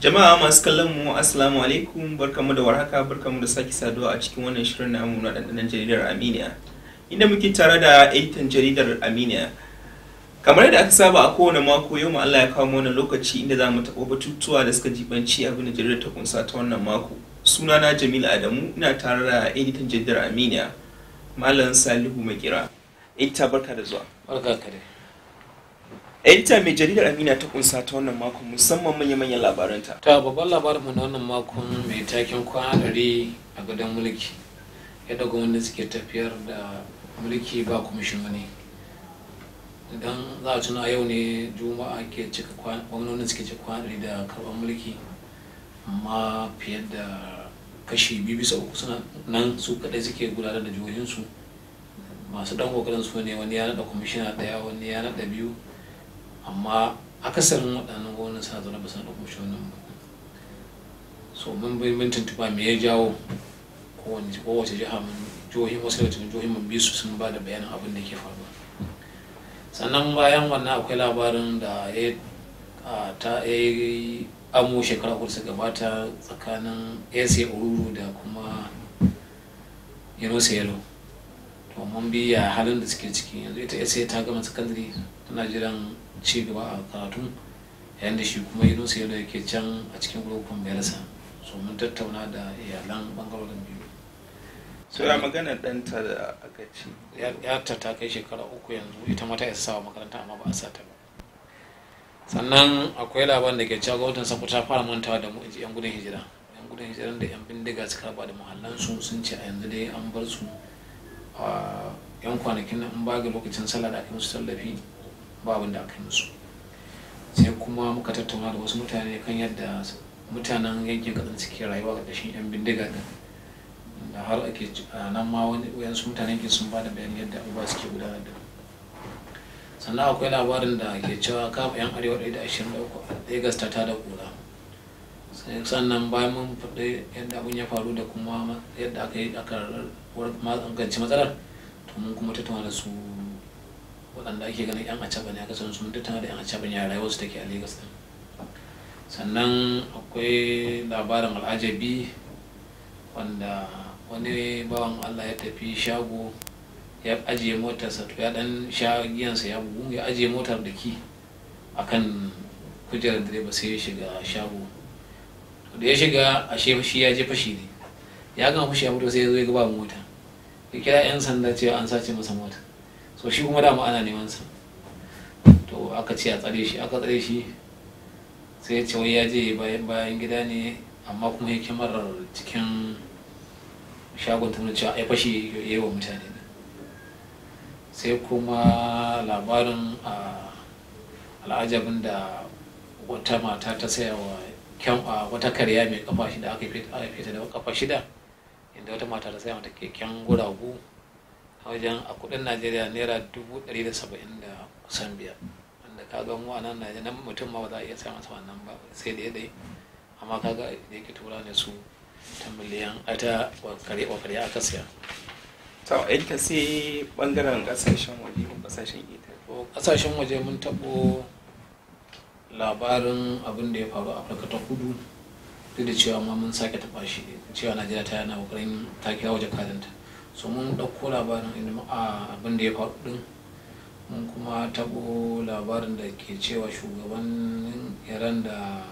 Jama'a masu kallon mu Assalamu alaikum barkamu da warhaka barkamu da sake saduwa a cikin wannan shirin namu na dandanan jaridar Aminiya inda muke tare da editan jaridar Aminiya kamar yadda aka saba a kowane mako yau ma Allah ya kawo mana lokaci inda za mu taɓa batutuwa da suka jibanci abin da jaridar ta kunsa ta wannan mako sunana Jamil Adamu ina tare da editan jaridar Aminiya Malam Salihu Makira edita barka da zuwa barka ka dai edita mai jaridar Aminiya ta kunsa ta wannan mako musamman manya-manyan labaranta ta babban labarinmu na wannan makon mai taken kwana ɗari a gadon mulki yadda gwamnati suke tafiyar da mulki ba kwamishinoni idan za a tuna yau ne juma'a ke cika gwamnonin suke cika kwana ɗari da karɓar mulki amma fiye da kashi biyu bisa uku suna nan su kaɗai suke gudanar da jihohinsu masu ɗan ƙoƙarin su ne wani ya naɗa kwamishina ɗaya wani ya naɗa biyu amma akasarin waɗannan gwamnan suna zaune ba su naɗa kwamishinan ba so mun bai mun tuntuɓa me ya jawo kowace kowace jiha mun jihohin wasu daga cikin jihohin mun bi su sun ba da bayanin abin da ke faruwa sannan bayan wannan akwai labarin da ya ta yi amo shekara uku suka gabata tsakanin ese oruru da kuma yanosa yalo to mun bi ya halin da suke ciki yanzu ita ese ta gama sakandare tana jiran ci gaba a karatu yayin da shi kuma yanosa yalo yake can a cikin gurukun bayarsa so mun tattauna da iyalan bangarorin biyu so ya magana ɗanta da aka ci ya ta ta kai shekara uku yanzu ita mata ya sawa makaranta amma ba a sa ta ba sannan akwai labarin da ke cewa gwamnatin sako ta fara mantawa da yan gudun hijira yan gudun hijiran da yan bindiga suka raba da muhallansu sun ce a yanzu dai an bar su a yan kwanakin nan an baga lokacin sallah da aka yi musu tallafi ba abin da aka yi musu sai kuma muka tattauna da wasu mutane kan yadda mutanen yankin kasan suke rayuwa ƙarƙashin yan bindiga din da har ake nan ma wani wayansu mutanen yankin sun ba da bayan yadda abubuwa suke gudanar da sannan akwai labarin da ke cewa kama yan arewa ɗaya da ashirin da uku a lagos ta tada kura sannan bayan mun faɗi yadda abin ya faru da kuma yadda aka yi aka magance matsalar to mun kuma tattauna da su waɗanda ake ganin yan acaba ne aka san su mun tattauna da yan acaba ne a rayuwar su take a lagos din sannan akwai labarin al'ajabi wanda wani bawan allah ya tafi shago ya ajiye motarsa to ya dan sha giyansa ya bugu ya ajiye motar da ki akan kujerar direba sai ya shiga shago to da ya shiga a shi ya je fashi ne ya gama fashi ya fito sai ya zo ya gaba mota ya kira yan sanda cewa an sace masa mota so shi kuma dama ana neman sa to aka ce a tsare shi aka tsare shi sai ya ce wai ya je bayan bayan gida ne amma kuma ya kyamarar cikin shagon ta cewa ai fashi ya yi wa mutane sai kuma labarin al'ajabin da wata mata ta saya wa wata karya mai kafa shida aka fita da kafa shida inda wata mata ta saya mata keken guragu a wajen a kudin najeriya naira dubu ɗari da saba'in da kusan biyar wanda ka ga mu a nan najeriya mutum ma ba za a iya saya masa wannan ba sai da dai amma kaga da yake tura ne su ta miliyan a ta wakare aka siya to ka sai bangaren kasashen waje ko kasashen ita ko kasashen waje mun tabo labarin abin da ya faru a afirka ta kudu duk da cewa ma mun sake taba shi cewa najeriya ta yana kokarin ta kira waje kadanta so mun dauko labarin abin da ya faru din mun kuma tabo labarin da ke cewa shugaban iran da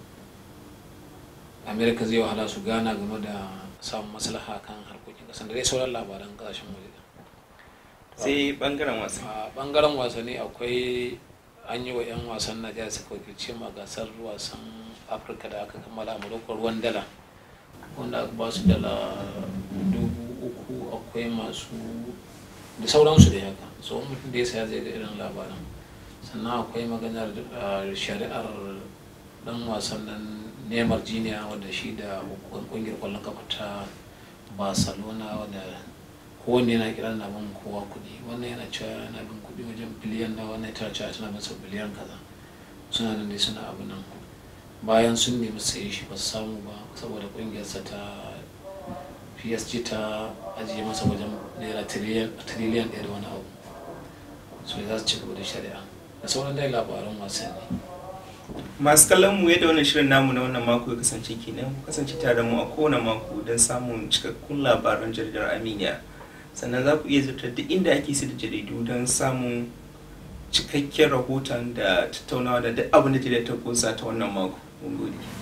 amerika zai wahala su gana game da samun maslaha kan harkokin kasan da dai sauran labaran kasashen waje sai bangaren wasan a bangaren wasanni akwai an yi wa 'yan wasan najeriya suka wakilce ma gasar wasan afirka da aka kammala a morocco ruwan dala wanda aka ba su dala dubu uku akwai masu da sauransu da haka so mutum da ya saya zai ga irin labaran sannan akwai maganar shari'ar dan wasan nan neymar jiniya wanda shi da kungiyar kwallon kafa ta barcelona wanda kowanne yana kiran na bin kowa kuɗi wannan yana cewa yana bin kuɗi wajen biliyan na wannan ta cewa tana masa biliyan kaza suna nan dai suna abu nan bayan sun nemi saye shi ba su samu ba saboda kungiyarsa ta psg ta ajiye masa wajen naira tiriliyan ɗaya da wani abu so za su ci gaba da shari'a da sauran dai labaran wasanni masu kallon mu yadda wannan shirin namu na wannan mako ya kasance kenan ku kasance tare da mu a kowane mako don samun cikakkun labaran jaridar aminiya sannan za ku iya zurtar duk inda ake da jaridu don samun cikakken rahoton da tattaunawa da duk abin da jaridar ta kusa ta wannan mako mun gode